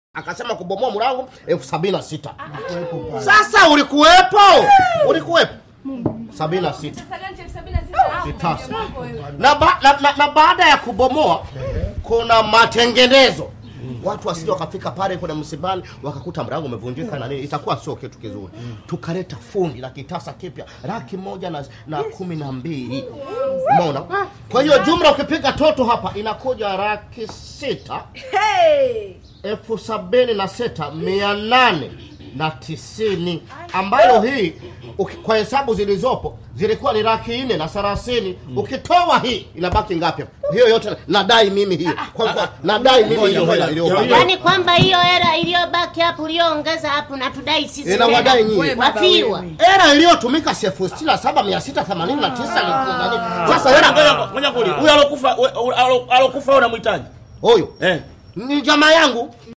akasema kubomoa mlango elfu sabini na sita sasa ulikuwepo ulikuwepo sabini na sita Vitasa. na, ba, na, na, na baada ya kubomoa kuna matengenezo watu wasije wakafika pale kuna msibani wakakuta mlango umevunjika na nini itakuwa sio kitu kizuri tukaleta fundi la kitasa kipya laki moja na, na kumi na mbili umeona kwa hiyo jumla ukipiga toto hapa inakuja laki sita elfu sabini na sita mia nane na tisini ambayo hii uki- kwa hesabu zilizopo zilikuwa ni laki nne na thelathini ukitoa hii inabaki ngapi hiyo yote nadai mimi hiyo kwa, kwa, nadai mimi hiyo hela iliyobaki yaani kwamba hiyo hela iliyobaki hapo uliyoongeza hapo natudai sisi Inawadai tena. nyinyi. wafiwa hela iliyotumika si elfu sitini na saba mia sita themanini na tisa ni- nani? sasa hela Ngoja- ngoja kuli huyo alokufa we- alo- alokufa wewe unamhitaji huyu eh ni jamaa yangu